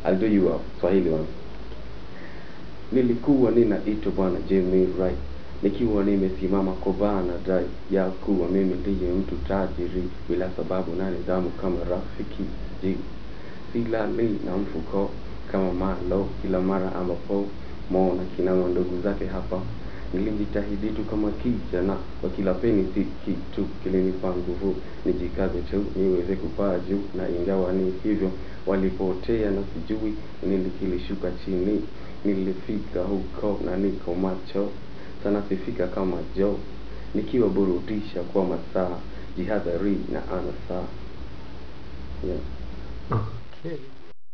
I'll do you a Swahili one. Nilikuwa ninaitwa bwana Jimmy Wright nikiwa nimesimama kwa bana dai ya kuwa mimi ndiye mtu tajiri bila sababu na nidhamu kama rafiki ji silali na mfuko kama malo kila mara ambapo mona kina ndugu zake hapa nilijitahidi tu kama kijana kwa kila peni si kitu kilinipa nguvu nijikaze tu niweze kupaa juu na ingawa ni hivyo walipotea na sijui nini kilishuka chini nilifika huko na niko macho sana sifika kama Joe nikiwa burudisha kwa masaa jihadhari na anasaa yeah. Okay.